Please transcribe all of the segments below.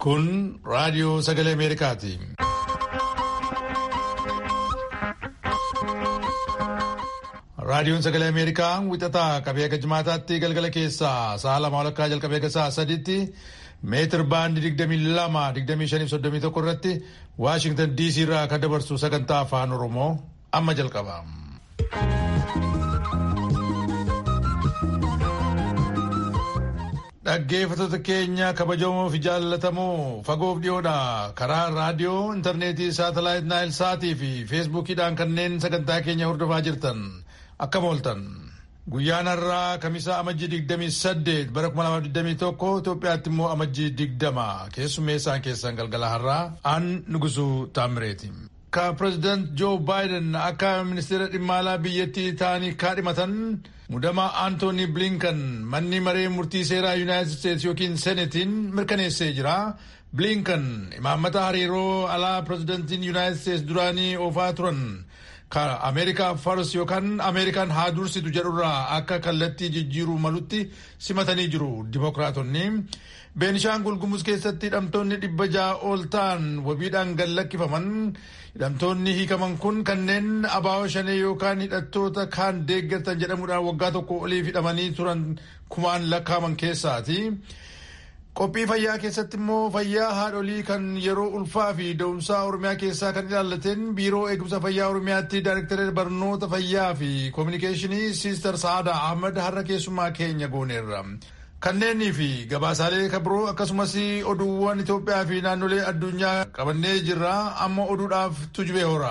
Kun raadiyoo sagalee Ameerikaati. Raadiyoon sagalee Ameerikaa wixataa qabee akka jimaataatti galgala keessaa sa'a lama walakkaa jalqabee akka sa'a sadiitti meetir baandii digdamii lama digdamii shanii soddomii tokko irratti Waashingtan DC irraa kan dabarsu sagantaa afaan Oromoo amma jalqaba. Dhaggeeffattoota keenya kabajamoo fi jaallatamoo fagoof dhiyoodha. Karaa raadiyoo, intarneetii, saatalaayit naayil saatii fi feesbuukiidhaan kanneen sagantaa keenya hordofaa jirtan akkam ooltan. Guyyaan har'aa kamisaa amajjii digdamii saddeet bara kuma lama digdamii tokko Itoophiyaatti immoo amajjii digdama keessummeessaan keessan galgala har'aa an nugusuu taamireeti. Ka pireezidaant Joo Baayiden akka ministeera dhimma alaa biyyattii ta'anii kaadhimatan mudamaa Antooni Blinkan manni maree murtii seeraa Yuunaayitid Isteets yookiin Senetiin mirkaneessee jira. Blinkan imaammata hariiroo alaa pireezidaantiin Yuunaayitid Isteets duraanii oofaa turan ka Ameerikaa Fars yookaan Ameerikaan haa dursitu jedhurraa akka kallattii jijjiiruu malutti simatanii jiru Dimookiraatonni. Beenishaangul Gumuz keessatti hidhamtoonni dhibba ja'a ol ta'an wabiidhaan gad lakkifaman hidhamtoonni hiikaman kun kanneen abaa'oo shanee yookaan hidhattoota kaan deeggartan jedhamuudhaan waggaa tokko oliif hidhamanii turan kumaan lakkaaman keessaati. Qophii fayyaa keessatti immoo fayyaa haadholii kan yeroo ulfaa fi da'umsaa Oromiyaa keessaa kan ilaallateen biiroo eegumsa fayyaa Oromiyaatti daayirektara barnoota fayyaa fi koominikeeshinii Siister Sa'aadaa Ahmad har'a keessummaa keenya gooneerra. Kanneenii fi gabaasaalee kabiroo akkasumas oduuwwan Itoophiyaa fi naannolee addunyaa qabannee jirra amma oduudhaaf tujubee hora.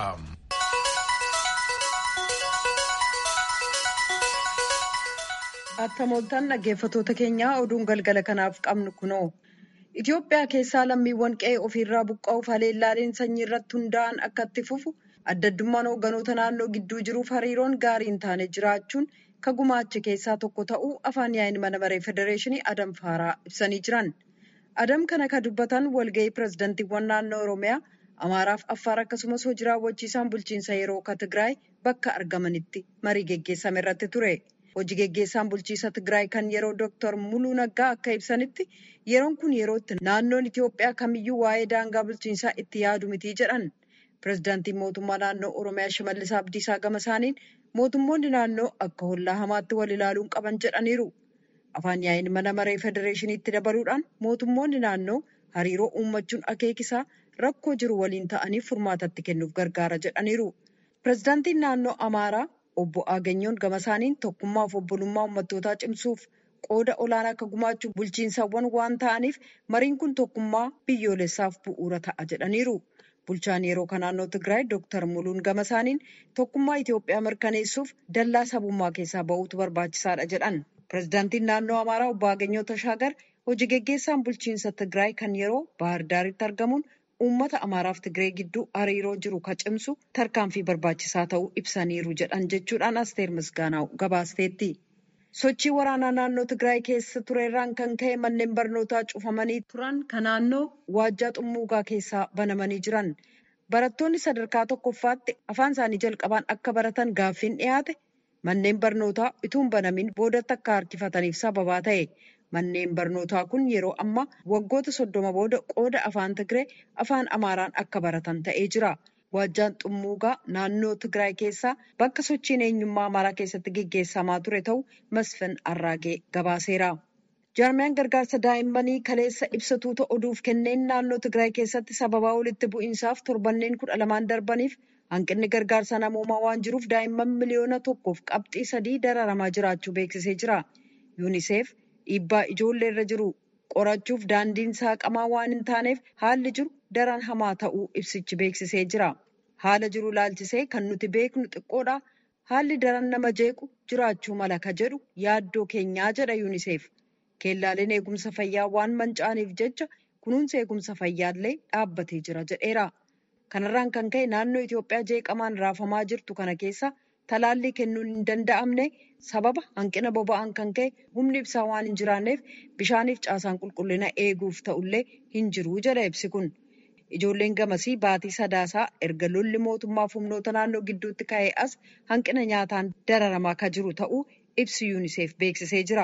Attamooltaan dhaggeeffatoota keenyaa oduun galgala kanaaf qabnu kunoo. Itoophiyaa keessaa lammiiwwan qe'ee ofiirraa buqqa'uuf haleellaaleen sanyii irratti hundaa'an akka itti fufu adda addummaan hoogganoota naannoo gidduu jiruuf hariiroon gaarii hin taane jiraachuun ka gumaache keessaa tokko ta'uu afaan yaa'in mana maree federeeshinii Adam Faaraa ibsanii jiran. Adam kana ka dubbatan walga'ii pireezidantiiwwan naannoo Oromiyaa, Amaaraaf Affaar akkasumas hojii raawwachiisaan bulchiinsa yeroo ka Tigraay bakka argamanitti marii geggeessame irratti ture. Hojii geggeessaan bulchiinsa Tigraay kan yeroo Dr. Muluu Naggaa akka ibsanitti yeroon kun yerootti naannoon Itoophiyaa kamiyyuu waa'ee daangaa bulchiinsaa itti yaadu miti jedhan. Pireezidaantiin mootummaa naannoo Oromiyaa Shimallis Abdiisaa gama isaaniin mootummoonni naannoo akka hollaa hamaatti wal ilaaluun qaban jedhaniiru. Afaan yaa'in mana maree federeeshiniitti dabaluudhaan mootummoonni naannoo hariiroo uummachuun akeekisaa rakkoo jiru waliin ta'anii furmaatatti kennuuf gargaara jedhaniiru. Pireezidaantiin naannoo Amaaraa obbo Aagenyoon gama isaaniin tokkummaa fi obbolummaa uummattootaa cimsuuf qooda olaanaa akka gumaachuu bulchiinsawwan waan ta'aniif mariin kun tokkummaa biyyoolessaaf bu'uura ta'a jedhaniiru. Bulchaan yeroo kan naannoo Tigraay Dr. Muluun gama isaaniin tokkummaa Itoophiyaa mirkaneessuuf dallaa sabummaa keessaa ba'uutu barbaachisaadha jedhan. Pireezidaantiin naannoo Amaaraa obbo Aganyoo Tashaagar hojii geggeessaan bulchiinsa Tigraay kan yeroo Baahir Daaritti argamuun uummata Amaaraaf Tigree gidduu hariiroo jiru ka cimsu tarkaanfii barbaachisaa ta'uu ibsaniiru jedhan jechuudhaan Asteer Misgaanaa'u gabaasteetti. Sochii waraanaa naannoo Tigraay keessa turerraan kan ka'e manneen barnootaa cufamanii turan kan naannoo waajjaa xummuugaa keessaa banamanii jiran. Barattoonni sadarkaa tokkoffaatti afaan isaanii jalqabaan akka baratan gaaffiin dhiyaate manneen barnootaa ituun banamin boodatti akka harkifataniif sababaa ta'e. Manneen barnootaa kun yeroo ammaa waggoota soddoma booda qooda afaan Tigree afaan Amaaraan akka baratan ta'ee jira. Waajjaan xummuugaa naannoo Tigraay keessaa bakka sochiin eenyummaa Amaaraa keessatti geggeessamaa ture ta'uu Masfin Arraagee gabaaseera. Jaarmiyaan gargaarsa daa'immanii kaleessa ibsatuuta oduuf kenneen naannoo Tigraay keessatti sababaa walitti bu'iinsaaf torbanneen kudha lamaan darbaniif hanqinni gargaarsa namoomaa waan jiruuf daa'imman miliyoona tokkoof qabxii sadii dararamaa jiraachuu beeksisee jira. Yuuniseef dhiibbaa ijoollee irra jiru qorachuuf daandiin saaqamaa waan hin taaneef haalli jiru daran hamaa ta'uu ibsichi beeksisee jira. Haala jiru laalchisee kan nuti beeknu xiqqoodha. Haalli daran nama jeequ jiraachuu mala ka jedhu yaaddoo keenyaa jedha Yuuniseef. Keellaaleen eegumsa fayyaa waan manca'aniif jecha kunuunsa eegumsa fayyaallee dhaabbatee jira jedheera. Kanarraan kan ka'e naannoo Itoophiyaa jeeqamaan raafamaa jirtu kana keessa talaallii kennuun hin danda'amne sababa hanqina boba'aan kan ka'e humni ibsaa waan hin jiraanneef bishaaniif caasaan qulqullina eeguuf ta'ullee hin jiru jedha ibsi kun. Ijoolleen gamasii baatii sadaasaa erga lolli mootummaaf humnoota naannoo gidduutti ka'ee as hanqina nyaataan dararamaa kan jiru ta'uu ibsi yuuniseef beeksisee jira.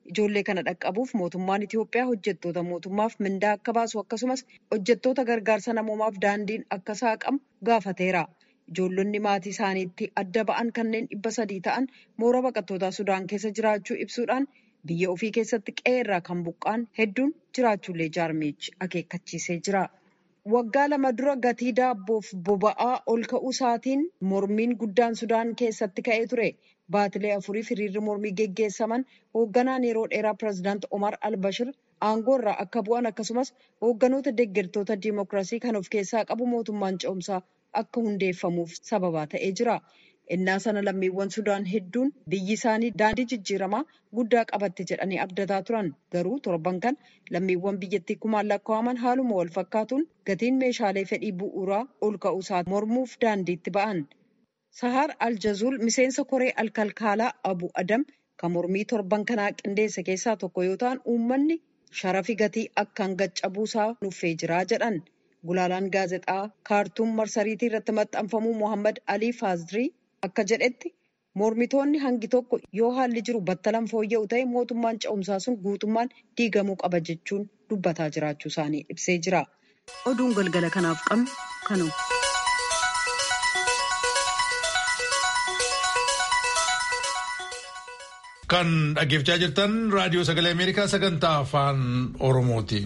Ijoollee kana dhaqqabuuf mootummaan Itoophiyaa hojjettoota mootummaaf mindaa akka baasu akkasumas hojjettoota gargaarsa namoomaaf daandiin akka saaqamu gaafateera. Ijoollonni maatii isaaniitti adda ba'an kanneen dhibba sadii ta'an moora baqattootaa Sudaan keessa jiraachuu ibsuudhaan biyya ofii keessatti qe'ee irraa kan buqqaan hedduun jiraachuullee jaarmichi akeekkachiisee jira. Waggaa lama dura gatii daabboof boba'aa ol ka'uu isaatiin mormiin guddaan Sudaan keessatti ka'ee ture. Baatilee afuriif hiriirri mormii geggeessaman hoogganaan yeroo dheeraa pireezidaant Omar Albashir aangoo irraa akka bu'an akkasumas hoogganoota deeggartoota diimokiraasii kan of keessaa qabu mootummaan ce'umsaa akka hundeeffamuuf sababaa ta'ee jira. Innaa sana lammiiwwan Sudaan hedduun biyyi isaanii daandii jijjiiramaa guddaa qabatte jedhanii abdataa turan. Garuu torban kan lammiiwwan biyyattii kumaan lakkaa'aman haaluma wal fakkaatuun gatiin meeshaalee fedhii bu'uuraa ol ka'uusaa mormuuf daandiitti ba'an. Sahar Aljazuul miseensa koree alkalkaalaa Abu Adam kan mormii torban kanaa qindeesse keessaa tokko yoo ta'an uummanni sharafi gatii akkaan gaccabuusaa nuffee jira jedhan. Gulaalaan gaazexaa kaartuum marsariitii irratti maxxanfamuu Mohammad Alii Faazrii akka jedhetti mormitoonni hangi tokko yoo haalli jiru battalan fooyya'u ta'e mootummaan ce'umsaa sun guutummaan diigamuu qaba jechuun dubbataa jiraachuu isaanii ibsee jira. Oduun galgala kanaaf qabnu kanuma. Kan dhaggeeffachaa jirtan raadiyoo sagalee Ameerikaa sagantaa afaan Oromooti.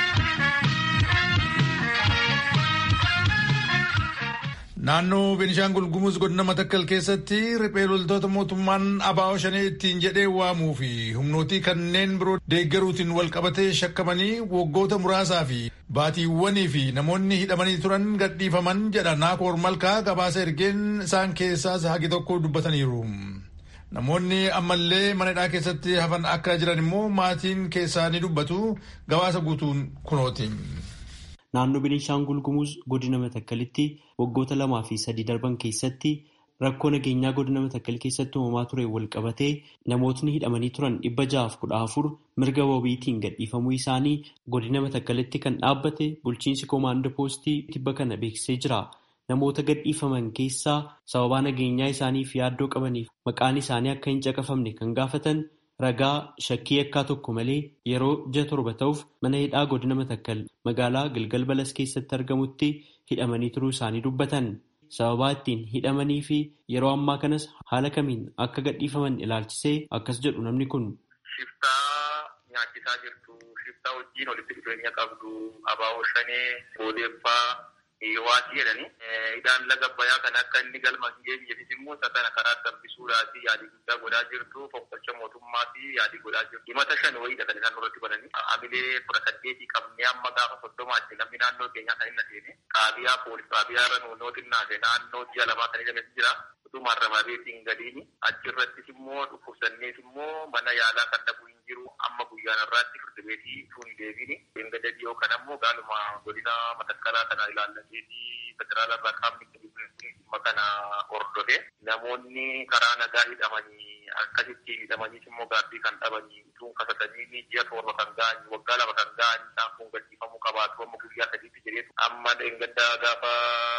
Naannoo Beenishaangul Gumuz godina Matakkal keessatti riphee loltoota mootummaan abaa'oo shanee ittiin jedhee waamuu fi humnootii kanneen biroo deeggaruutiin wal qabatee shakkamanii waggoota muraasaa fi baatiiwwanii fi namoonni hidhamanii turan gadhiifaman jedha Naakoor Malkaa gabaasa ergeen isaan keessaas hagi tokko dubbataniiru. Namoonni ammallee mana hidhaa keessatti hafan akka jiran immoo maatiin keessaa ni dubbatu gabaasa guutuun kunooti. Naannoo Beenishaangul Gumuz godina Matakkalitti waggoota lamaa fi sadii darban keessatti rakkoo nageenyaa godina Matakkal keessatti uumamaa ture wal qabatee namootni hidhamanii turan dhibba ja'aaf kudha afur mirga wabiitiin gadhiifamuu isaanii godina Matakkalitti kan dhaabbate bulchiinsi koomaandoo poostii tibba kana beeksisee jira. Namoota gadhiifaman keessaa sababaa nageenyaa isaaniif yaaddoo qabaniif maqaan isaanii akka hin caqafamne kan gaafatan ragaa shakkii yakkaa tokko malee yeroo ji'a torba ta'uuf mana hidhaa godina Matakkal magaalaa Gilgal Balas keessatti argamutti hidhamanii turuu isaanii dubbatan. Sababaa ittiin hidhamanii fi yeroo ammaa kanas haala kamiin akka gadhiifaman ilaalchisee akkas jedhu namni kun. Shiftaa nyaachisaa jirtu, shiftaa wajjin walitti dhufeenya qabdu, abaaboo shanee, boodeeffaa. Waatii jedhani. Hidhaan laga bayaa kan akka inni galma hin geenyeefis immoo isa kana karaa dambisuudhaaf yaadii guddaa godhaa jirtu. Foqqolcha mootummaa fi yaadii godhaa jirtu. Himata shan wayiidha kan isaan irratti bananii. Hamilee kudha saddeetii qabnee amma gaafa soddomaatti namni naannoo keenyaa kan inni seene. Qaabiyaa poolis qaabiyaa irra nuunoo xinnaate naannoo ji'a lamaa kan jedhametu jira. Utuma ramabeetiin gadiini. Achirrattis immoo dhukkubsannees immoo mana yaalaa kan dhabuu hin jiru. Amma guyyaan irraatti firdi beetii tun deebiini. Eegada dhiyoo kan ammoo gaaluma godina matakkalaa kana ilaallateeti federaala irraa qaamni dhimma kana hordofe. Namoonni karaa nagaa hidhamanii akkasitti hidhamaniis immoo gaabbii kan dhabanii utuun kasatanii ji'a torba kan ga'an waggaa lama kan ga'an isaan kun gadhiifamuu qabaatu amma guyyaa sadiitti jedheetu amma eegada gaafa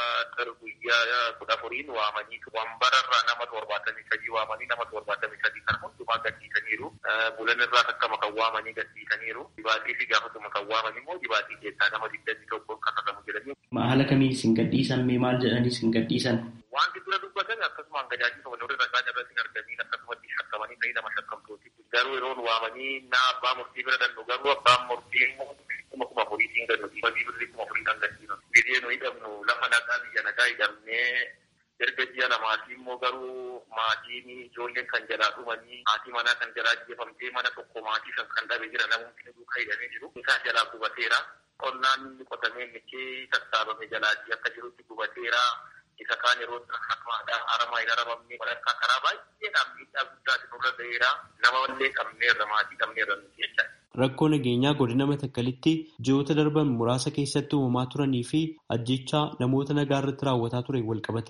guyyaa kudha afuriin waamanii wambararraa nama torbaatamii sadii waamanii nama torbaatamii sadii kan hundumaa gadhiisaniiru. Bulan irraa akkama kan waamanii gadhiisaniiru. Dibaatii fi gaafatuma kan waaman immoo dibaatii keessaa nama digdamii tokko kasatamu jedhanii. Haala kamiin isin gadhiisan mee maal jedhanii isin gadhiisan? Wanti dura dubbatan akkasumaan gajaajila walirra ragaa irratti hin argamin akkasumatti shakkamanii ta'ii nama shakkamtooti. Garuu yeroo waamanii naa abbaa murtii bira dannu garuu abbaan murtii immoo kuma kuma furiitiin gannu dhiibabii birrii kuma furii kan gadhiifnu. Biyya nu hidhamnu lafa nagaa biyya nagaa hidhamnee erga ji'a lamaati immoo garuu maatiin ijoolleen kan jalaa dhumanii maatii manaa kan jalaa jeefamtee mana tokko maatii kan kan dhabe jira namoonni duukaa hidhamee jiru. Isaa jalaa gubateera. Qonnaan inni qotamee michee sassaabame jalaatti akka jirutti gubateera. Isa kaan yeroo akkamaadhaan haramaa hin haramamne walakkaa karaa baay'eedhaan miidhaa guddaati nurra ga'eera. Nama illee qabneerra maatii qabneerra nuti jecha. Rakkoo nageenyaa godina Matakkalitti ji'oota darban muraasa keessatti uumamaa turanii fi ajjechaa namoota nagaa irratti raawwataa ture walqabatee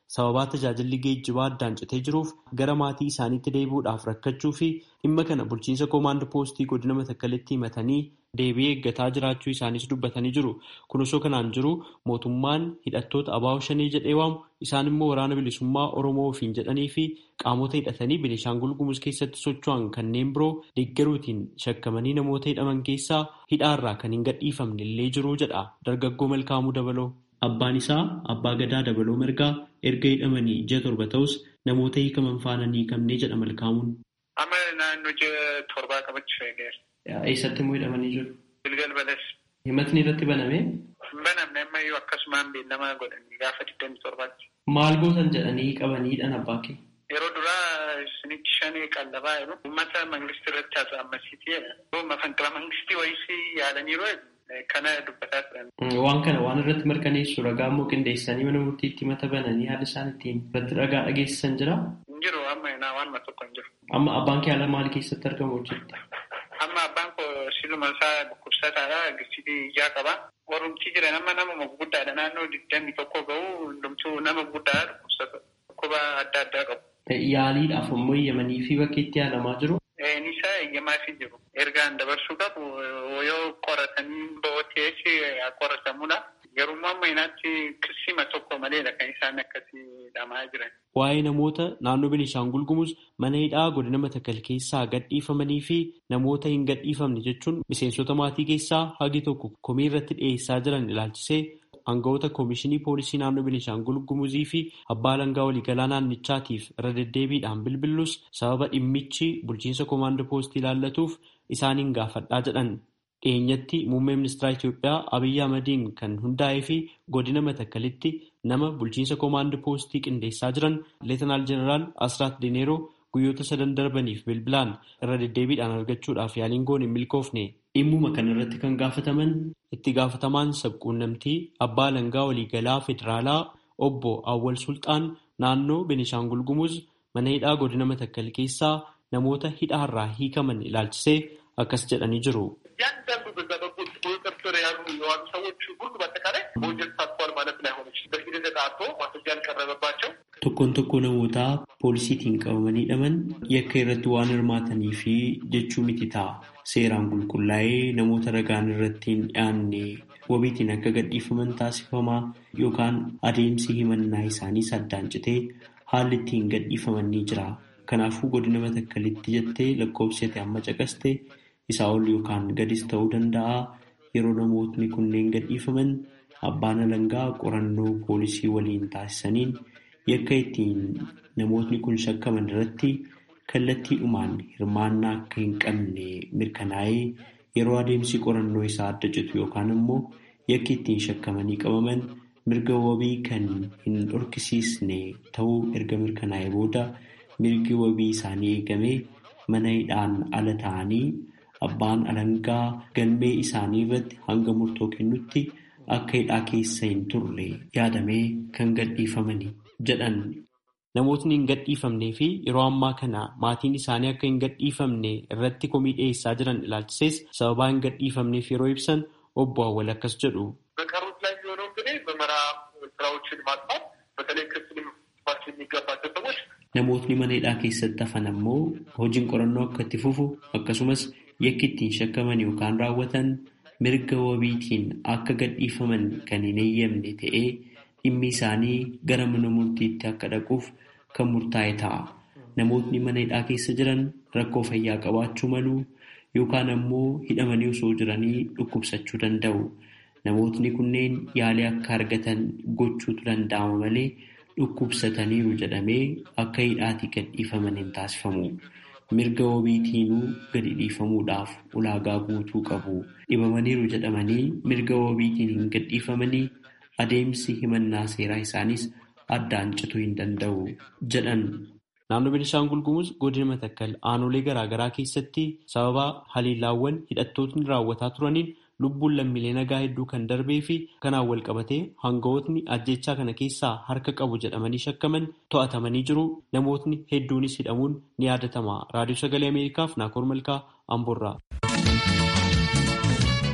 sababaa tajaajilli geejjibaa addaan citee jiruuf gara maatii isaaniitti deebi'uudhaaf rakkachuu fi dhimma kana bulchiinsa koomaand poostii godina matakkalitti himatanii deebii eeggataa jiraachuu isaanis dubbatanii jiru. Kun osoo kanaan jiru mootummaan hidhattoota abaa'oo shanii jedhee waamu isaan immoo waraana bilisummaa Oromoo ofiin jedhanii fi qaamota hidhatanii Beenishaangul Gumuz keessatti socho'an kanneen biroo deeggaruutiin shakkamanii namoota hidhaman keessaa hidhaarraa kan hin gadhiifamne illee jiru jedha dargaggoo Malkaamuu Dabaloo. Abbaan isaa Abbaa Gadaa Dabaloo Margaa erga hidhamanii ji'a torba ta'us namoota hiikaman faana ni hiikamnee jedha Malkaamuun. Amma naannoo ji'a torbaa qabachiisa. Eessatti immoo hidhamanii jiru? Gilgal Bales. Himatni irratti baname? Banamne ammayyuu akkasumaan beellamaa godhanii gaafa digdamii torbaatti. Maal gootan jedhanii qabaniidhaan abbaa kee? Yeroo duraa isinitti shanii qallabaa jiru. Uummata mangistii irratti haasa'ammasiitii jedha. Mafanqila mangistii wayisii yaadaniiru kana dubbataa turan. Waan kana waan irratti mirkaneessu ragaa immoo qindeessanii mana murtiitti mata bananii haala isaan ittiin irratti ragaa dhageessisan jira? Hin jiru amma naa waanuma tokko hin jiru. Amma abbaan kee haala maalii keessatti argamu hojjetta? Amma abbaan koo siluma isaa dhukkubsataadha. Gisitii ijaa qaba. Warrumtii jiran amma nama guddaadha. Naannoo digdamii tokko gahu hundumtuu nama guddaadha dhukkubsata. Dhukkuba adda addaa qabu. Yaaliidhaaf ammoo eeyyamanii fi bakka itti yaalamaa jiru. Nisaa eeyyamaa fi jiru. Ergaan dabarsuu qabu yoo qoratanii bo'ooteessi qoratamudha. Garuu amma inaatti qisima tokko maleedha kan isaan akkasii hidhamaa jiran. Waa'ee namoota naannoo Beenishaangul Gumuz mana hidhaa godina Matakkal keessaa gadhiifamanii fi namoota hin gadhiifamne jechuun miseensota maatii keessaa hagi tokko komii irratti dhiyeessaa jiran ilaalchisee aangawoota koomishinii poolisii naannoo Beenishaangul Gumuzii fi abbaa alangaa waliigalaa naannichaatiif irra deddeebiidhaan bilbillus sababa dhimmichi bulchiinsa koomaandoo poostii ilaallatuuf isaaniin gaafadhaa jedhan. Dhiyeenyatti muummee ministeera Itoophiyaa Abiyyi Ahmadiin kan hundaa'ee fi godina Matakkalitti nama bulchiinsa koomaandoo poostii qindeessaa jiran Leetanaal Jeneraal Asraat Dineeroo guyyoota sadan darbaniif bilbilaan irra deddeebiidhaan argachuudhaaf yaaliin goone hin milkoofne. Dhimmuma kana irratti kan gaafataman itti gaafatamaan sabquunnamtii abbaa alangaa waliigalaa federaalaa obbo Awwal Sultaan naannoo Beenishaangul Gumuz mana hidhaa godina Matakkal keessaa namoota hidhaarraa hiikaman ilaalchisee akkas jedhanii jiru. እያንዳንዱ በዛ በኩል ቁጥጥር ስር ያሉ የዋሉ ሰዎች ሁሉ በአጠቃላይ በወንጀል ተሳትፏል ማለት ላይሆን ይችላል። በሂደት ተጣርቶ ማስረጃ ያልቀረበባቸው Tokkoon tokko namoota poolisiitiin qabamanii hidhaman yakka irratti waan hirmaatanii fi jechuu miti ta'a. Seeraan qulqullaa'ee namoota ragaan irratti hin dhiyaanne wabiitiin akka gadhiifaman taasifamaa yookaan adeemsi himannaa isaaniis addaan citee haalli ittiin gadhiifaman ni jira. Kanaafuu godina matakkalitti jettee lakkoofsate amma caqaste isaa ol yookaan gadis ta'uu danda'a. Yeroo namootni kunneen gadhiifaman abbaan alangaa qorannoo poolisii waliin taasisaniin yakka ittiin namootni kun shakkaman irratti kallattiidhumaan hirmaannaa akka hin qabne mirkanaa'ee yeroo adeemsi qorannoo isaa adda citu yookaan immoo yakki ittiin shakkamanii qabaman mirga wabii kan hin dhorkisiisne ta'uu erga mirkanaa'ee booda mirgi wabii isaanii eegamee mana hidhaan ala ta'anii abbaan alangaa galmee isaanii irratti hanga murtoo kennutti akka hidhaa keessa hin turre yaadamee kan gadhiifamani jedhan. Namootni hin gadhiifamnee fi yeroo ammaa kana maatiin isaanii akka hin gadhiifamne irratti komii dhiyeessaa jiran ilaalchisees sababaa hin gadhiifamneef yeroo ibsan obbo Awwal akkas jedhu. በቀሩት ላይ የሚሆነው እንግዲህ ምርመራ ስራዎችን ማጥፋት በተለይ ክስ ሊመሰረትባቸው የሚገባቸው ሰዎች Namootni mana hidhaa keessatti hafan ammoo hojiin qorannoo akka itti fufu akkasumas yakki ittiin shakkaman yookaan raawwatan mirga wabiitiin akka gadhiifaman kan hin eeyyamne ta'ee dhimmi isaanii gara mana murtiitti akka dhaquuf kan murtaa'e ta'a. Namootni mana hidhaa keessa jiran rakkoo fayyaa qabaachuu malu yookaan ammoo hidhamanii osoo jiranii dhukkubsachuu danda'u. Namootni kunneen yaalii akka argatan gochuutu danda'ama malee dhukkubsataniiru jedhamee akka hidhaatii gadhiifaman hin taasifamu. Mirga wabiitiinuu gadi dhiifamuudhaaf ulaagaa guutuu qabu. Dhibamaniiru jedhamanii mirga wabiitiin hin gadhiifamanii adeemsi himannaa seeraa isaanis addaan cituu hin danda'u jedhan. Naannoo Beenishaangul Gumuz godina Matakkal aanolee garaagaraa keessatti sababa haliillaawwan hidhattootni raawwataa turaniin lubbuun lammiilee nagaa hedduu kan darbee fi kanaan wal qabatee hangawootni ajjechaa kana keessaa harka qabu jedhamanii shakkaman to'atamanii jiru. Namootni hedduunis hidhamuun ni yaadatama. Raadiyoo Sagalee Ameerikaaf Naakoor Malkaa Amboorraa.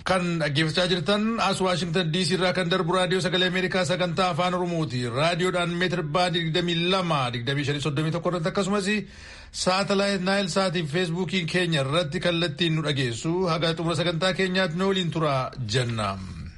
Kan dhaggeeffachaa jirtan as Waashingtan DC irraa kan darbu raadiyoo sagalee Ameerikaa sagantaa afaan Oromooti. Raadiyoodhaan meetir baandii 22 2531 irratti akkasumas saatalaayit naayil saatii fi feesbuukii keenya irratti kallattiin nu dhageessu haga xumura sagantaa keenyaatti nu waliin tura jenna.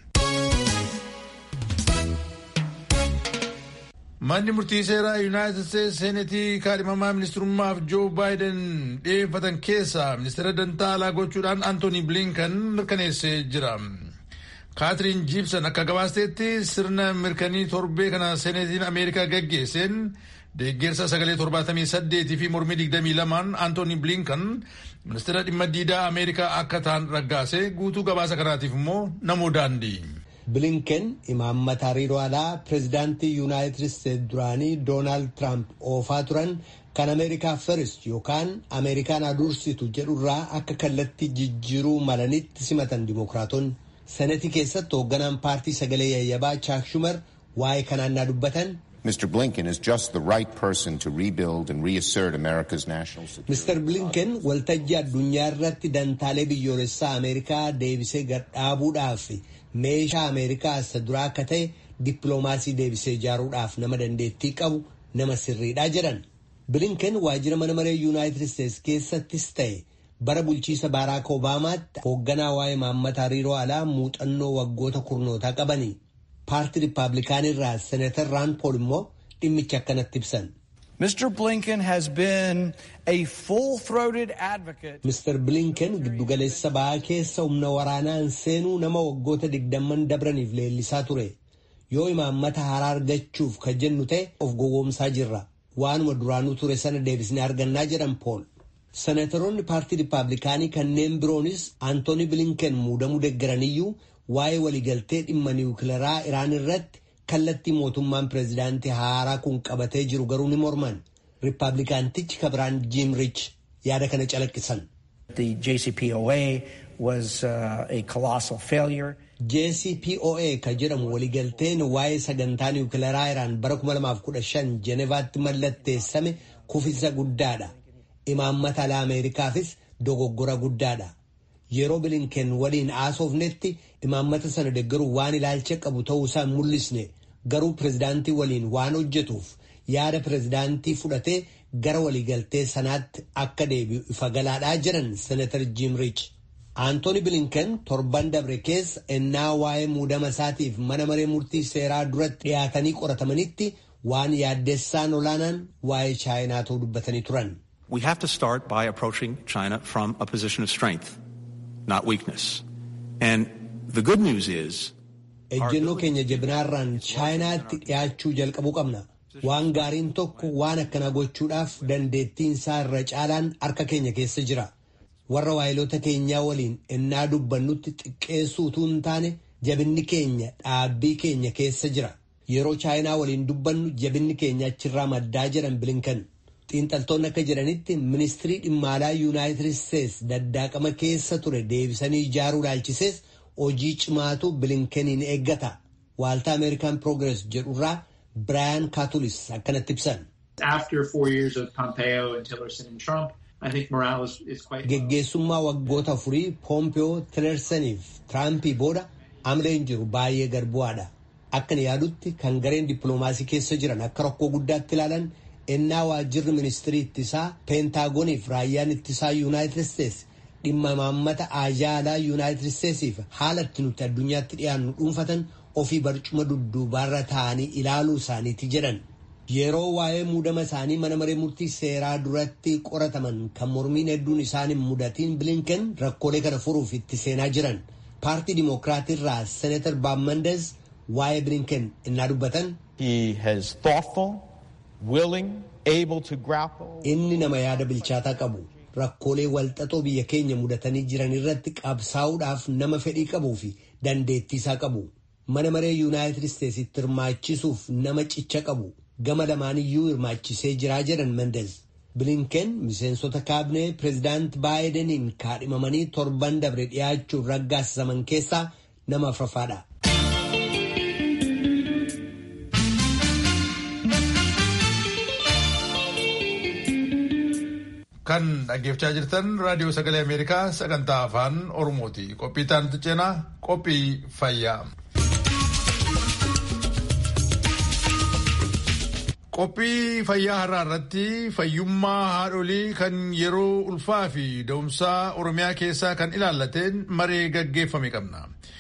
Manni murtii seeraa Yuunaayitid Steetsi seenetii kaadhimamaa ministirummaaf Joo Baayiden dhiyeeffatan keessaa ministeera dantaa alaa gochuudhaan Antooni Bilinkan mirkaneessee jira. Kaatiriin Jiibsan akka gabaasteetti sirna mirkanii torbee kana seenetiin Ameerikaa gaggeesseen deeggarsa sagalee torbaatamii saddeetii fi mormii digdamii lamaan Antooni Bilinkan ministeera dhimma diidaa Ameerikaa akka ta'an raggaase guutuu gabaasa kanaatiif immoo namoo daandii. bilinken imaammata hariiroo alaa pireezidaantii yuunaayitid isteetsi duraanii doonaald tiraamp oofaa turan kan ameerikaa firist yookaan ameerikaan adursitu jedhurraa akka kallattii jijjiiruu malanitti simatan dimokiraatonni senetii keessatti hoogganaan paartii sagalee yayyabaa chaak shumar waa'ee kanaan naa dubbatan. Mr. Blinken is just the right person to rebuild and reassert America's national security. Mr. Blinken waltajjii addunyaa irratti dantaalee biyyoolessaa Ameerikaa deebisee gadhaabuudhaaf meeshaa Ameerikaa isa duraa akka ta'e dippiloomaasii deebisee ijaaruudhaaf nama dandeettii qabu nama sirriidha jedhan. Blinken waajjira mana maree Yuunaayitid Isteetsi keessattis ta'e bara bulchiisa Baaraak Obaamaatti hoogganaa waa'ee imaammata hariiroo alaa muuxannoo waggoota kurnootaa qabani. paartii riippaabilikaan irraa senatar raan pool immoo dhimmicha akkanatti ibsan. Mr. Blinken has been a full-throated advocate. Mr. Blinken giddugaleessa ba'aa keessa humna waraanaan seenuu nama waggoota digdamman dabraniif leellisaa ture. Yoo imaammata haaraa argachuuf kan jennu ta'e of gowwoomsaa jirra. Waanuma duraanuu ture sana deebisnee argannaa jedhan pool. Senatoroonni paartii riippaabilikaanii kanneen biroonis Antooni Blinken muudamuu deeggaraniyyuu waa'ee waliigaltee dhimma niwukilaraa Iraan irratti kallattii mootummaan pireezidaantii haaraa kun qabatee jiru garuu ni morman. Riippaabilikaantichi kabiraan Jim Rich yaada kana calaqqisan. The JCPOA was uh, a colossal failure. JCPOA ka jedhamu waliigalteen waa'ee sagantaa niwukilaraa Iraan bara 2015 Jenevaatti mallatteessame kufiinsa guddaadha. Imaammata alaa Ameerikaafis dogoggora guddaadha. Yeroo bilinken waliin haasofnetti imaammata sana deeggaruu waan ilaalcha qabu ta'uu isaa mul'isne garuu pireezidaantii waliin waan hojjetuuf yaada pireezidaantii fudhatee gara waliigaltee sanaatti akka deebi'u ifa galaadhaa jiran senatar Jim Rich. Antooni bilinken torban dabre keessa ennaa waa'ee muudama isaatiif mana maree murtii seeraa duratti dhiyaatanii qoratamanitti waan yaaddessaan olaanaan waa'ee chaayinaa ta'uu dubbatanii turan. We have to start by approaching China from a position of strength, not weakness. And the good news is. Ejjennoo keenya jabinaarraan chaayinaatti dhiyaachuu jalqabuu qabna. Waan gaariin tokko waan akkanaa gochuudhaaf dandeettiin isaa irra caalaan harka keenya keessa jira. Warra waayilota keenyaa waliin ennaa dubbannutti xiqqeessuu utuu hin taane jabinni keenya dhaabbii keenya keessa jira. Yeroo chaayinaa waliin dubbannu jabinni keenya achirraa maddaa jedhan bilinkan. xiinxaltoonni akka jedhanitti ministirii dhimma alaa yuunaayitid isteetsi daddaaqama keessa ture deebisanii ijaaruu ilaalchisees hojii cimaatu bilinkeniin eeggata waaltaa ameerikaan piroogires jedhurraa biraayan kaatulis akkanatti ibsan. geggeessummaa waggoota afurii poompiyoo tilersaniif tiraampii booda amleen jiru baay'ee garbu'aadha akkan yaadutti kan gareen dippiloomaasii keessa jiran akka rakkoo guddaatti ilaalan. ennaa waajjirri ministirii ittisaa peentaagoniif raayyaan ittisaa yuunaayitid isteetsi dhimma imaammata ajaalaa yuunaayitid isteetsiif haala itti nuti addunyaatti dhiyaannu dhuunfatan ofii barcuma dudduubaarra taa'anii ilaaluu isaaniiti jedhan yeroo waa'ee muudama isaanii mana maree murtii seeraa duratti qorataman kan mormiin hedduun isaaniin mudatiin bilinken rakkoolee kana furuuf itti seenaa jiran paartii dimookiraatirraa senatar baammandes waa'ee bilinken innaa dubbatan. Inni nama yaada bilchaataa qabu rakkoolee walxaxoo biyya keenya mudatanii jiran irratti qabsaa'uudhaaf nama fedhii qabuu fi dandeettii isaa qabu. Mana maree Yuunaayitid Isteetsitti hirmaachisuuf nama cicha qabu. Gama lamaaniyyuu hirmaachisee jiraa jedhan Mendez. Bilinken miseensota kaabinee pireezidaant Baayideniin kaadhimamanii torban dabre dhiyaachuun raggaasisaman keessaa nama afuraffaadha. Kan dhaggeeffachaa jirtan raadiyoo sagalee Ameerikaa sagantaa afaan Oromooti. Qophii taantu ceenaa qophii fayyaa. Qophii fayyaa har'aa irratti fayyummaa haadholii kan yeroo ulfaa fi da'umsaa Oromiyaa keessaa kan ilaallateen maree gaggeeffame qabna.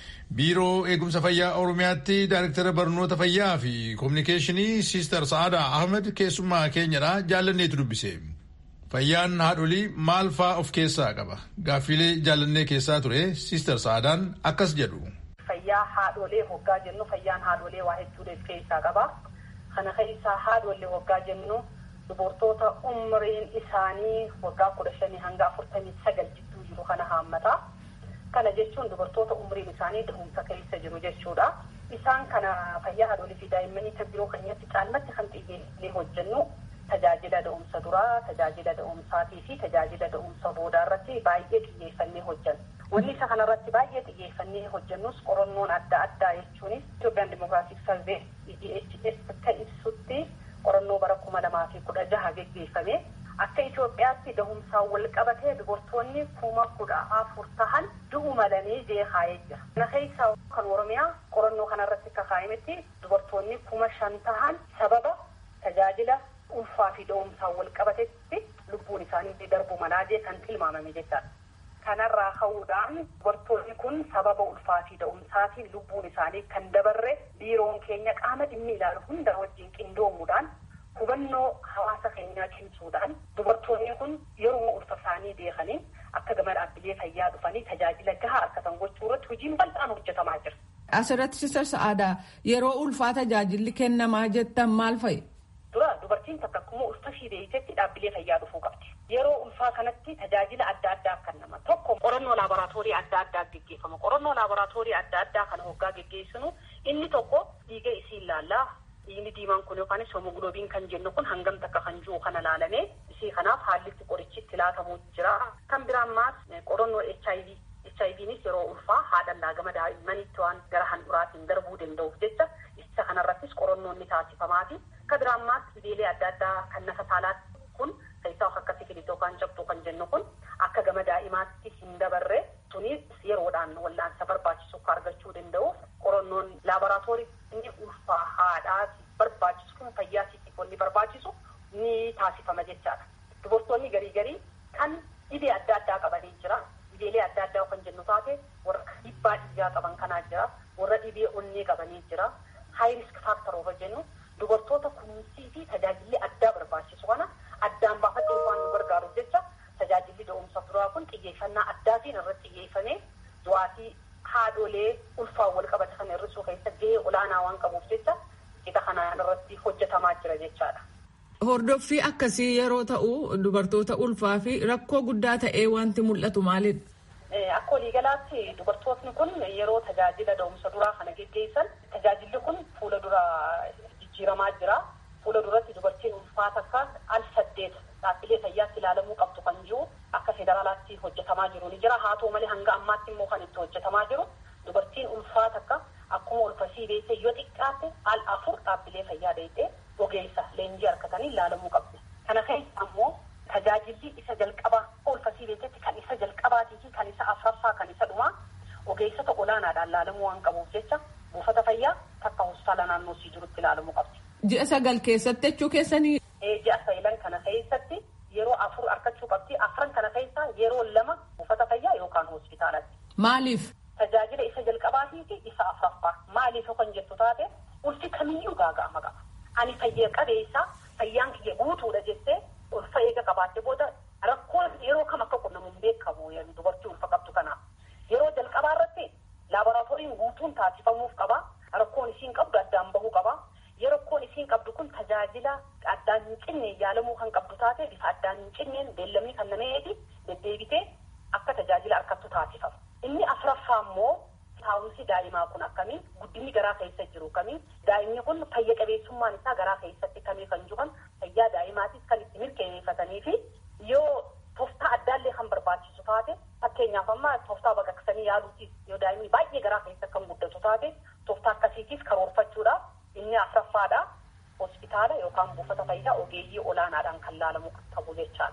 Biiroo eegumsa fayyaa Oromiyaatti Daayirektara barnoota fayyaa fi koominikeeshinii Siister Sa'aadaa Ahmed keessummaa keenyadha jaallanneetu dubbise. Fayyaan haadholii maal faa of keessaa qaba? Gaaffilee jaallannee keessaa ture Siister Sa'aadaan akkas jedhu. Fayyaa haadholee hoggaa jennu fayyaan haadholee waa hedduu keessaa qaba. Kana keessaa haadholee hoggaa jennu dubartoota umriin isaanii waggaa kudha shanii hanga afurtamii sagal jidduu jiru kana haammata. Kana jechuun dubartoota umriin isaanii da'umsa keessa jiru jechuudha. Isaan kana fayyaa haadholii fi daa'immanii kan biroo keenyatti caalmatti kan xiyyeeffannee hojjennu tajaajila da'umsa duraa, tajaajila da'umsaatii fi tajaajila da'umsa boodaa irratti baay'ee xiyyeeffannee hojjenna. Wanni isa kanarratti baay'ee xiyyeeffannee hojjennus qorannoon adda addaa jechuunis Itoophiyaan Dimokiraatik Sarvee EDHS akka ibsutti qorannoo bara kuma lamaa fi kudha jaha geggeeffame akka Itoophiyaatti da'umsaan wal qabatee dubartoonni kuma kudha afur tahan du'u malanii jeeqaa'ee jira. Kana keessaa kan Oromiyaa qorannoo kanarratti akka kaa'imetti dubartoonni kuma shan tahan sababa tajaajila ulfaa fi da'umsaan wal qabatetti lubbuun isaanii darbu malaa jee kan tilmaamame jechaadha. Kanarraa ka'uudhaan dubartoonni kun sababa ulfaa fi da'umsaatiin lubbuun isaanii kan dabarre biiroon keenya qaama dhimmi ilaalu hunda wajjin qindoomuudhaan hubannoo hawaasa keenyaa cimsuudhaan dubartoonni kun yeroo ulfa isaanii beekanii akka gama dhaabbilee fayyaa dhufanii tajaajila gahaa argatan gochuu irratti hojiin bal'aan hojjetamaa jira. Asirratti Sister Sa'aadaa yeroo ulfaa tajaajilli kennamaa jettan maal fa'i? Dura dubartiin takka akkuma ulfa ishii beektetti dhaabbilee fayyaa dhufuu qabdi. Yeroo ulfaa kanatti tajaajila adda addaa kennama. Tokko qorannoo laaboraatoorii adda addaa geggeeffama. Qorannoo laaboraatoorii adda addaa kana hoggaa geggeessinu inni tokko dhiiga isii ilaallaa. Dhiigni diimaan kun yookaan homogloobiin kan jennu kun hangam takka kan jiru kana laalamee isii kanaaf haallitti qorichitti laatamuu jira. Kan biraan maas qorannoo HIV. HIVnis yeroo ulfaa haadhallaa gama daa'immanitti waan gara handhuraatiin darbuu danda'uuf jecha isa kanarrattis qorannoon ni taasifamaati. Akka biraan maas dhibeelee adda addaa kan nafa saalaatti kun keessaa akka sikilii yookaan cabxuu kan jennu kun akka gama daa'imaatti hin dabarre sunis yeroodhaan wallaansa barbaachisu akka argachuu danda'uuf qorannoon laaboraatoorii inni ulfaa haadhaa barbaachisu kun fayyaa siitifoonni barbaachisu ni taasifama jechaadha. Dubartoonni garii garii kan dhibee adda addaa qabanii jira. Dhibeelee adda addaa kan jennu taate warra dhiibbaa dhiigaa qaban kanaa jira. Warra dhibee onnee qabanii jira. High risk factor yoo jennu dubartoota kunuunsii fi tajaajilli addaa barbaachisu kana addaan baafatee waan nu gargaaruuf jecha tajaajilli da'umsa duraa kun xiyyeeffannaa addaatiin irratti xiyyeeffamee du'aatii haadholee ulfaan wal qabatan hir'isuu keessa gahee olaanaa waan qabuuf jecha qixa kanaan irratti hojjetamaa jira jechaadha. Hordoffii akkasii yeroo ta'u dubartoota ulfaa fi rakkoo guddaa ta'ee wanti mul'atu maalidha? Akka waliigalaatti dubartootni kun yeroo tajaajila da'umsa duraa kana geggeessan tajaajilli kun fuula dura jijjiiramaa jira. Fuula duratti dubartiin ulfaa takka al saddeet dhaabbilee fayyaatti ilaalamuu qabdu kan jiru akka federaalaatti hojjetamaa jiru ni jira. Haa ta'u malee hanga ammaatti immoo kan itti hojjetamaa jiru dubartiin ulfaa takka akkuma ulfasii beektee yoo xiqqaatte al afur dhaabbilee fayyaa deettee ogeessa leenjii argatanii ilaalamuu qabdi. Kana keessa ammoo tajaajilli isa jalqabaa ulfasii beektetti kan isa jalqabaatii fi kan isa afraffaa kan isa dhumaa ogeessota olaanaadhaan ilaalamuu waan qabuuf jecha buufata fayyaa takka hospitaala naannoo sii jirutti ilaalamuu qabdi. Ji'a sagal keessatti jechuu keessanii. Ji'a sagal kana keessatti yeroo afur argachuu qabdi. Afran kana keessa yeroo lama buufata fayyaa yookaan hospitaalatti. Maaliif? Tajaajila isa jalqabaatii fi isa afraffaa. Maaliif kan jettu taate ulfi kamiyyuu gaaga'ama qaba. Ani fayyaa qabeessa fayyaan kiyya guutuudha jettee ulfa eega qabaatte booda rakkoon yeroo kam akka qunnamuun beekamu dubartii ulfa qabdu kanaaf. Yeroo jalqabaa irratti laaboraatooriin guutuun taasifamuuf qaba. Rakkoon isiin qabdu addaan bahuu qaba. Yeroo rakkoon isiin qabdu kun tajaajila addaan hin cinne yaalamuu kan qabdu taate bifa addaan hin cinneen beellamii kan nameeti deddeebitee akka tajaajila argattu taasifama. Inni afuraffaa immoo taa'umsi daa'imaa kun akkamiin guddinni garaa keessa jiru kamiin daa'imni kun fayya qabeessummaan isaa garaa keessatti kamii kan jiran fayyaa daa'imaatis kan itti mirkaneeffatanii fi yoo tooftaa addaallee kan barbaachisu taate fakkeenyaaf amma tooftaa baqaqsanii yaaluutiif yoo daa'imni baay'ee garaa keessa kan guddatu taate tooftaa akkasiitiif karoorfachuudhaaf inni afuraffaadha hospitaala yookaan buufata fayyaa ogeeyyii olaanaadhaan kan laalamu qabu jechaadha.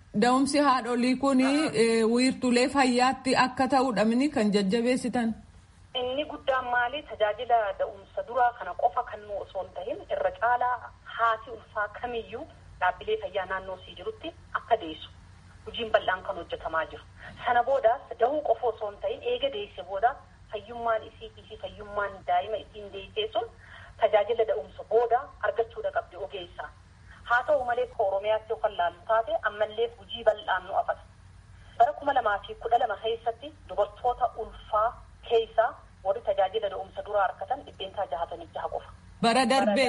Da'umsi haadholii kun wiirtulee fayyaatti akka ta'udha mini kan jajjabeessitan. Inni guddaan maali tajaajila da'umsa duraa kana qofa kan nu osoo hin tahin irra caalaa haati ulfaa kamiyyuu dhaabbilee fayyaa naannoo sii jirutti akka deessu hojiin bal'aan kan hojjetamaa jiru. Sana boodaas dahuu qofa osoo hin tahin eega deesse booda fayyummaan isii fi fayyummaan daa'ima ittiin deessee sun tajaajila da'umsa booda argachuudha qabdi ogeessaa. Haa ta'u malee Oromiyaatti yookaan laallu taate ammallee hojii bal'aan nu afata. Bara kuma lamaa fi kudha lama keessatti dubartoota ulfaa keessaa warri tajaajila da'umsa duraa argatan dhibbeentaa jahatamii jaha qofa. Bara darbee.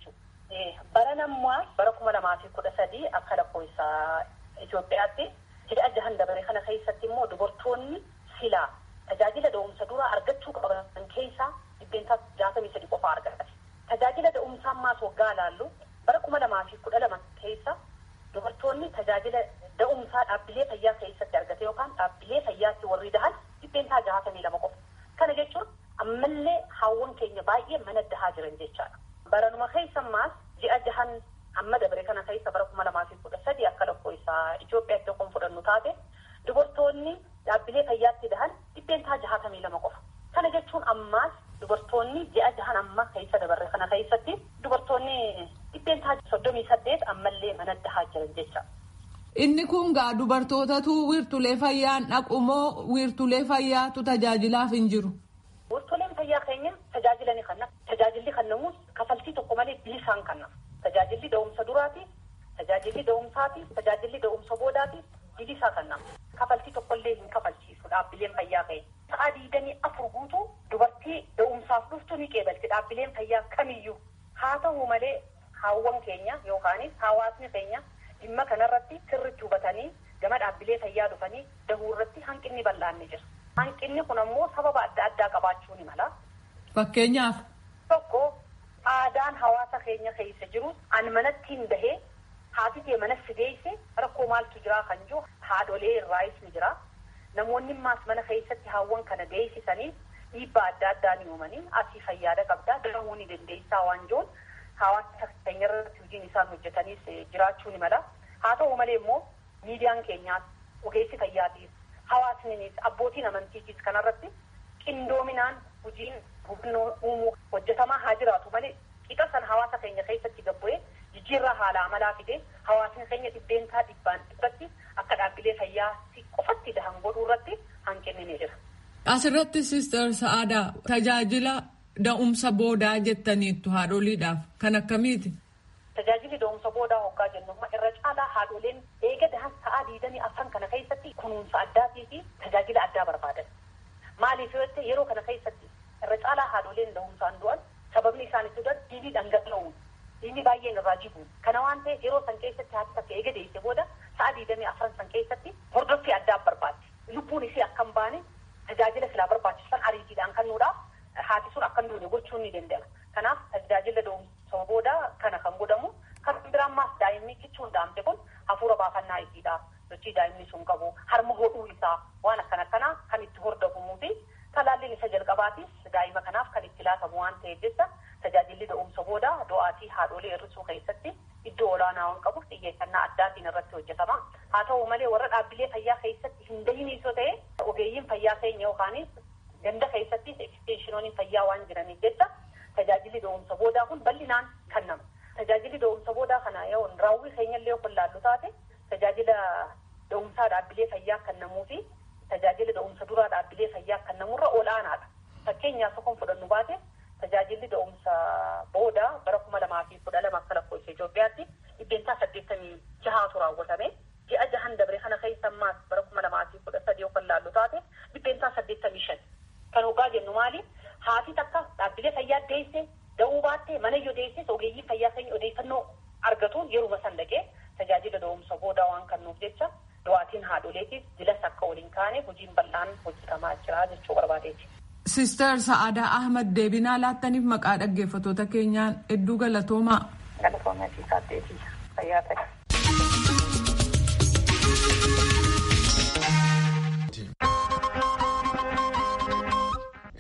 Bara nammaa bara kuma lamaa fi kudha sadii akka lakkoofsa Itoophiyaatti hidha jahan dabaree kana keessatti immoo dubartoonni silaa tajaajila da'umsa duraa argachuu qaban keessaa dhibbeentaa jahatamii sadi qofa argatan. Tajaajila da'umsaa ammaas waggaa laallu bara kuma lamaa fi kudha lama keessa dubartoonni tajaajila da'umsaa dhaabbilee fayyaa keessatti argate yookaan dhaabbilee fayyaatti warri dahan dhibbeentaa jahatamii lama qofa. Kana jechuun ammallee haawwan keenya baay'ee mana dahaa jiran jechaadha. Baranuma keessa ammaas ji'a jahan amma dabre kana keessa bara kuma lamaa fi kudha sadii akka lakkoofsa Itoophiyaatti akkuma fudhannu taate dubartoonni dhaabbilee fayyaatti dahan dhibbeentaa jahatamii lama qofa. Kana jechuun ammaas dubartoonni ji'a jahan amma keessa dabarre kana keessatti dubartoonni dhibbeentaa soddomii saddeet ammallee mana dahaa jiran jecha. Inni kun gaa dubartootatu wiirtulee fayyaan dhaqu moo wiirtulee fayyaatu tajaajilaaf hin jiru? Wiirtuleen fayyaa keenya tajaajila ni kenna. Tajaajilli kennamus kafaltii tokko malee bilisaan kenna. Tajaajilli da'umsa duraati, tajaajilli da'umsaati, tajaajilli da'umsa boodaati bilisaa kenna. Kafaltii tokkollee hin kafalchiisu dhaabbileen fayyaa keenya. Sa'a diidamii afur guutuu dubartii da'umsaaf dhuftu ni qeebalti dhaabbileen fayyaa kamiyyuu. Haa ta'u malee haawwan keenya yookaanis hawaasni keenya dhimma kanarratti sirriitti hubatanii gama dhaabbilee fayyaa dhufanii dahuu irratti hanqinni bal'aan ni jira. Hanqinni kun ammoo sababa adda addaa qabaachuu ni mala. Fakkeenyaaf. Tokko aadaan hawaasa keenya keessa jiru an manatti hin bahee haati kee manas si deesse rakkoo maaltu jira kan jiru haadholee irraayis ni jira. Namoonni maas mana keessatti haawwan kana deessisanii dhiibbaa adda addaa ni uumanii asii fayyaada qabdaa dahuu ni dandeessaa waan jiruun hawaasa keenya irratti hojiin isaan hojjetanis jiraachuu ni mala. Haa ta'u malee immoo miidiyaan keenyaas ogeessi fayyaatiif hawaasnis abbootiin amantiitiis kanarratti qindoominaan hojiin hubannoo uumuu hojjetamaa haa jiraatu malee qixa san hawaasa keenya keessatti gabbu'ee jijjiirraa haala amalaa fidee hawaasni keenya dhibbeentaa dhibbaan dhibbatti akka dhaabbilee fayyaa qofatti dahan godhuu irratti hanqinni ni jira. Asirratti Sister Sa'aadaa tajaajila da'umsa boodaa jettaniittu haadholiidhaaf kan akkamiiti? Tajaajilli da'umsa boodaa hoggaa jennu irra caalaa haadholeen eega dahan sa'aa diidamii afran kana keessatti kunuunsa addaatii fi tajaajila addaa barbaadan. Maaliif yoo jette yeroo kana keessatti irra caalaa haadholeen da'umsaan du'an sababni isaan itti du'an dhiigni dhangala'uun dhiigni baay'een irraa jibu. Kana waan ta'eef yeroo san keessatti haati takka eega deesse booda sa'aa diidamii afran san keessatti hordoffii addaa barbaaddi. Lubbuun isii akka hin baane tajaajila silaa barbaachisan ariitiidhaan kennuudhaaf haati sun akka hin duune gochuun ni danda'ama. Kanaaf tajaajila da'umsa boodaa kana kan godhamu kan biraan maas daa'imni kichuun daa'amte kun hafuura baafannaa isiidha. Sochii daa'imni sun qabu harma hodhuu isaa waan akkan akkanaa kan itti hordofamuu fi talaalliin isa jalqabaatis daa'ima kanaaf kan itti laatamu waan ta'eef jecha tajaajilli da'umsa boodaa du'aatii haadholee hir'isuu keessatti iddoo olaanaa waan qabuuf xiyyeeffannaa addaatiin irratti hojjetama. Haa ta'u malee warra dhaabbilee fayyaa keessatti hin dahinis yoo ta'e ogeeyyiin fayyaa keenya yookaanis ganda keessattis eksteeshinoonni fayyaa waan jiraniif jecha tajaajilli da'umsa boodaa kun bal'inaan kennama. Tajaajilli da'umsa boodaa kana yoo raawwii keenyallee yoo laallu taate tajaajila da'umsaa dhaabbilee fayyaa kennamuu fi tajaajila da'umsa duraa dhaabbilee fayyaa kennamurra olaanaadha. Fakkeenyaaf tokkoon fudhannu baate tajaajilli da'umsa boodaa bara kuma lamaa fi kudha lama akka lakkoofsa Itoophiyaatti dhibbeentaa saddeettamii jahaatu raawwatame. Ji'a jahan dabre kana keessa ammaas bara kuma lamaa fi kudha sadii yoo laallu taate dhibbeentaa saddeettamii shan. Kan hoggaa jennu maali? Haati takka dhaabbilee fayyaa deesse da'uu baattee mana yoo deesses ogeeyyii fayyaa keenya odeeffannoo argatuun yeruma san dhaqee tajaajila da'umsa boodaa waan kennuuf jecha du'aatiin haadholeetiif jilas akka waliin kaane hojiin bal'aan hojjetamaa jira jechuu barbaadeeti. Sister Sa'aadaa Ahmad deebinaa laattaniif maqaa dhaggeeffattoota keenyaan hedduu galatoomaa. Galatoomaa fi saatteetii fayyaa ta'e.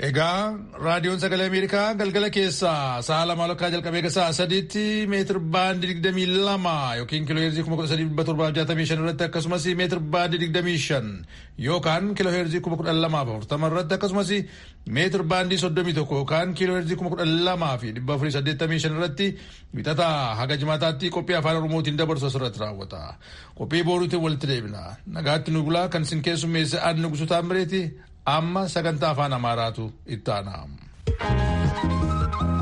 Egaa raadiyoon sagalee Ameerikaa galgala keessaa sa'a lama lakkaa jalqabee egaa sa'a sadiitti meetir baandii digdamii lama yookiin kiiloo heerzii kuma kudha sadii dhibba torbaaf jaatamii shan irratti akkasumas meetir baandii digdamii shan yookaan kiiloo heerzii kuma kudha lamaaf afurtama irratti akkasumas meetir baandii soddomii tokko yookaan kiiloo heerzii kuma kudha lamaa fi dhibba afurii saddeettamii shan irratti wixataa haga jimaataatti qophii afaan oromootiin dabarsu asirratti raawwata. Qophii booruutiin walitti deebina. Nagaatti nu bulaa kan isin keessummeesse aan nugusu taammireeti amma sagantaa afaan amaaraatu itti aanaa.